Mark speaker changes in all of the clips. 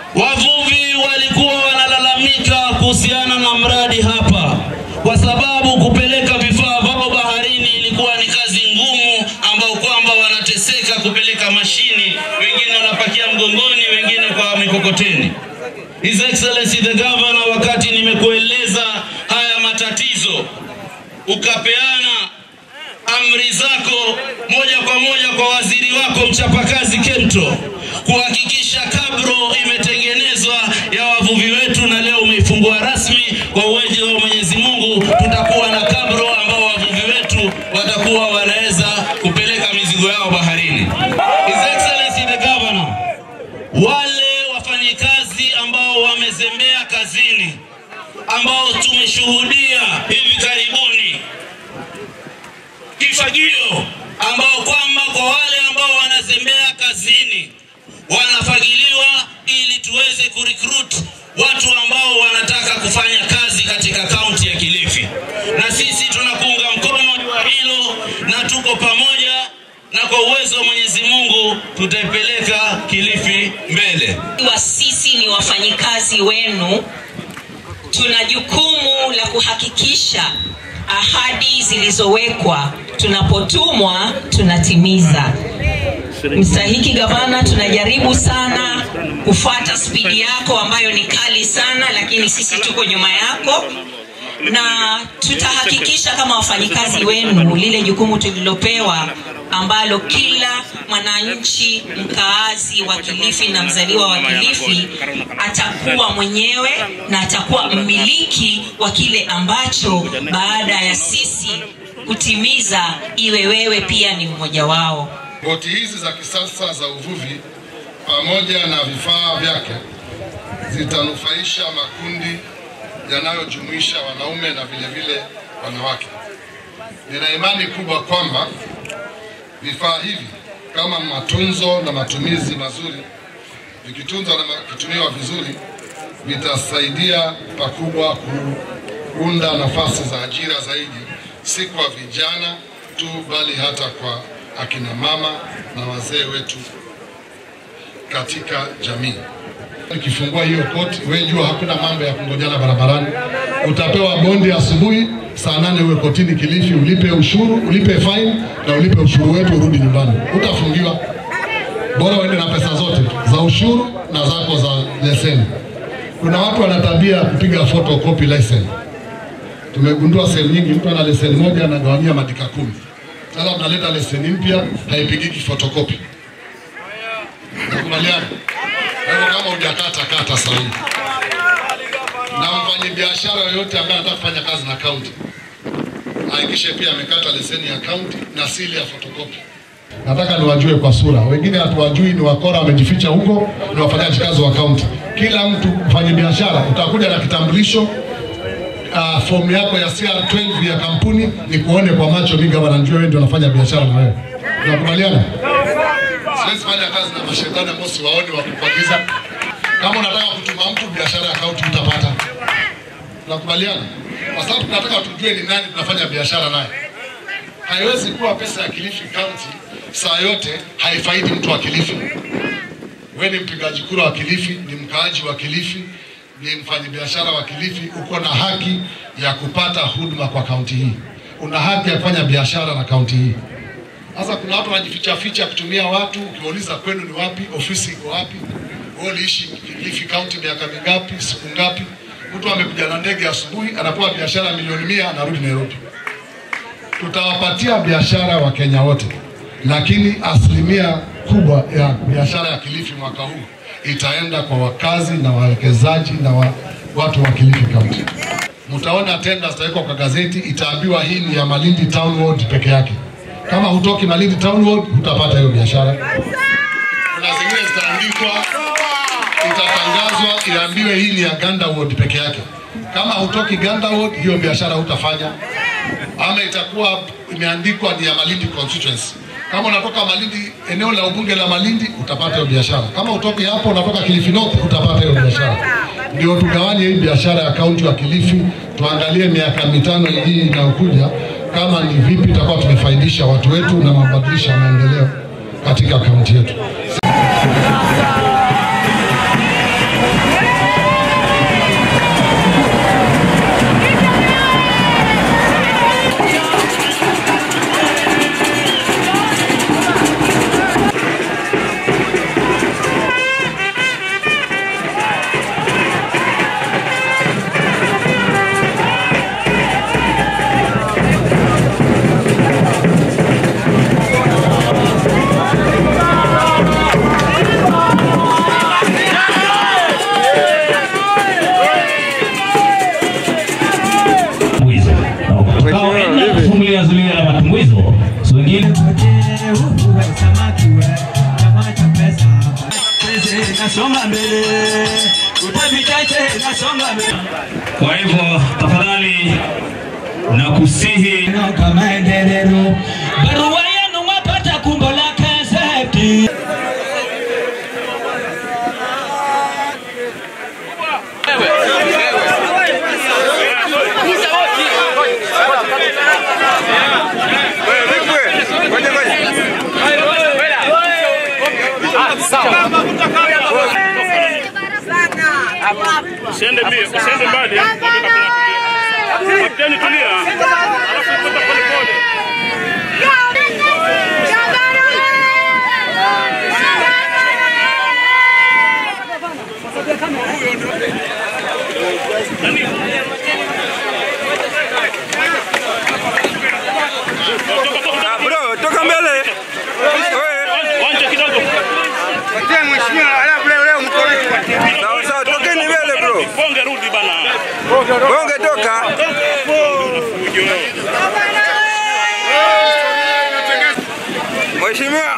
Speaker 1: Wavuvi walikuwa wanalalamika kuhusiana na mradi hapa, kwa sababu kupeleka vifaa vyao baharini ilikuwa ni kazi ngumu, ambao kwamba wanateseka kupeleka mashini, wengine wanapakia mgongoni, wengine kwa mikokoteni. His Excellency the Governor, wakati nimekueleza haya matatizo, ukapeana amri zako moja kwa moja kwa waziri wako mchapakazi Kemto kuhakikisha kabro imetengenezwa ya wavuvi wetu, na leo umeifungua rasmi. Kwa uwezo wa Mwenyezi Mungu, tutakuwa na kabro ambao wavuvi wetu watakuwa wanaweza kupeleka mizigo yao baharini. His Excellency the Governor, wale wafanyikazi ambao wamezembea kazini, ambao tumeshuhudia hivi karibuni kifagio ambao kwamba kwa wale ambao wanazembea kazini wanafagiliwa ili tuweze kurecruit watu ambao wanataka kufanya kazi katika kaunti ya Kilifi, na sisi tunakuunga mkono kwa hilo na tuko pamoja, na kwa uwezo wa Mwenyezi Mungu tutaipeleka Kilifi mbele.
Speaker 2: wa sisi ni wafanyikazi wenu, tuna jukumu la kuhakikisha ahadi zilizowekwa tunapotumwa tunatimiza. Mstahiki Gavana, tunajaribu sana kufuata spidi yako ambayo ni kali sana, lakini sisi tuko nyuma yako na tutahakikisha kama wafanyikazi wenu lile jukumu tulilopewa ambalo kila mwananchi mkaazi wa Kilifi na mzaliwa wa Kilifi atakuwa mwenyewe na atakuwa mmiliki wa kile ambacho baada ya sisi kutimiza iwe wewe pia ni mmoja wao.
Speaker 3: Boti hizi za kisasa za uvuvi pamoja na vifaa vyake zitanufaisha makundi yanayojumuisha wanaume na vile vile wanawake. Nina imani kubwa kwamba vifaa hivi kama matunzo na matumizi mazuri, vikitunzwa na vikitumiwa vizuri, vitasaidia pakubwa kuunda nafasi za ajira zaidi, si kwa vijana tu, bali hata kwa akina mama na wazee wetu katika jamii. Ukifungua hiyo koti, wewe jua hakuna mambo ya kungojana barabarani. Utapewa bondi asubuhi saa nane uwe kotini Kilifi, ulipe ushuru, ulipe fine na ulipe ushuru wetu, urudi nyumbani, utafungiwa. Bora uende na pesa zote za ushuru na zako za leseni. Kuna watu wana tabia ya kupiga photocopy leseni. Tumegundua sehemu nyingi, mtu ana leseni moja anagawanyia madika kumi. Sasa tunaleta leseni mpya haipigiki photocopy. Nakubaliana? Kwa hivyo kama hujakata kata sahihi. Na mfanyabiashara yoyote ambaye anataka kufanya kazi na kaunti hakikishe pia amekata leseni ya kaunti na sili ya photocopy. Nataka niwajue kwa sura, wengine hatuwajui, ni wakora wamejificha huko, ni wafanyaji kazi wa kaunti. Kila mtu mfanye biashara, utakuja na kitambulisho uh, fomu yako ya CR12 ya kampuni, ni kuone kwa macho, mimi gavana, najua wewe ndio unafanya biashara na wewe. Tunakubaliana? Siwezi fanya kazi na mashetani ambao siwaoni wa kukuagiza. Kama unataka kutuma mtu biashara ya kaunti utapata. Tunakubaliana? Kwa sababu tunataka tujue ni nani tunafanya biashara naye. Haiwezi kuwa pesa ya Kilifi County saa yote haifaidi mtu wa Kilifi. Wewe ni mpigaji kura wa Kilifi, ni mkaaji wa Kilifi, ni mfanyabiashara wa Kilifi, uko na haki ya kupata huduma kwa kaunti hii. Una haki ya kufanya biashara na kaunti hii. Sasa kuna watu wanajificha ficha kutumia watu, ukiwauliza kwenu ni wapi, ofisi iko wapi, wewe uliishi Kilifi County miaka mingapi, siku ngapi? Mtu amekuja na ndege asubuhi, anapewa biashara milioni mia, anarudi Nairobi. Tutawapatia biashara wa Kenya wote, lakini asilimia kubwa ya biashara ya Kilifi mwaka huu itaenda kwa wakazi na wawekezaji na wa, watu wa Kilifi County. Mtaona tenda zitawekwa kwa gazeti, itaambiwa hii ni ya Malindi Town Ward peke yake. Kama hutoki Malindi Town Ward hutapata hiyo biashara. Kuna zingine zitaandikwa, itatangazwa, iambiwe hii ni ya Ganda Ward peke yake. Kama hutoki Ganda Ward, hiyo biashara hutafanya, ama itakuwa imeandikwa ni ya Malindi constituency. Kama unatoka Malindi, eneo la ubunge la Malindi, utapata hiyo biashara. Kama utoki hapo, unatoka Kilifi North, utapata hiyo biashara. Ndio tugawanye hii biashara ya kaunti wa Kilifi, tuangalie miaka mitano hii inayokuja kama ni vipi tutakuwa tumefaidisha watu wetu na mabadilisha maendeleo katika kaunti yetu.
Speaker 4: Kwa hivyo tafadhali nakusihi
Speaker 5: barua yenu mwapata kumbo la kaseti
Speaker 6: Usiende mbio, usiende mbali. Kapteni tulia. Alafu toka pole pole. Toka toka.
Speaker 7: Bro, toka mbele.
Speaker 6: Wanja kidogo.
Speaker 7: Sawa sawa, tokeni mbele bro.
Speaker 6: Bonge rudi bana.
Speaker 7: Bonge toka. Mheshimiwa.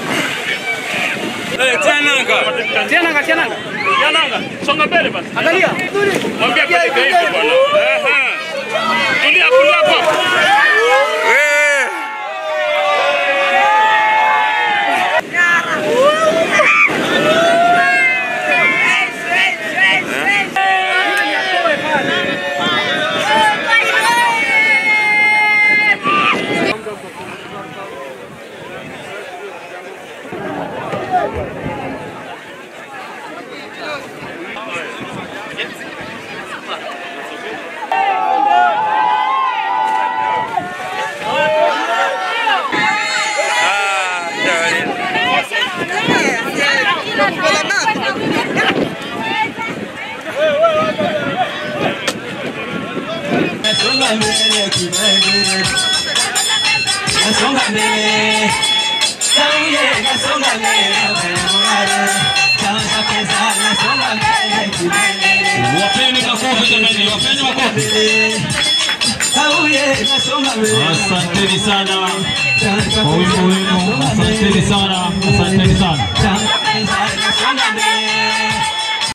Speaker 6: Tiananga, tiananga. Tiananga. Songa mbele basi. Angalia. Mwambie apeleke hivi bwana. Ehe. Tulia, tulia hapo.
Speaker 7: Eh. Ah, jamani.
Speaker 5: Nasonga mbele kibele Nasonga mbele Sauye nasonga mbele Mwanare Kwanza pesa nasonga mbele kibele
Speaker 4: wapeni makofi jamani, wapeni makofi.
Speaker 5: Sauye nasonga mbele
Speaker 4: Asanteni sana
Speaker 5: Kwanza
Speaker 4: kwa wimbo wenu, asanteni sana, asanteni sana.
Speaker 5: pesa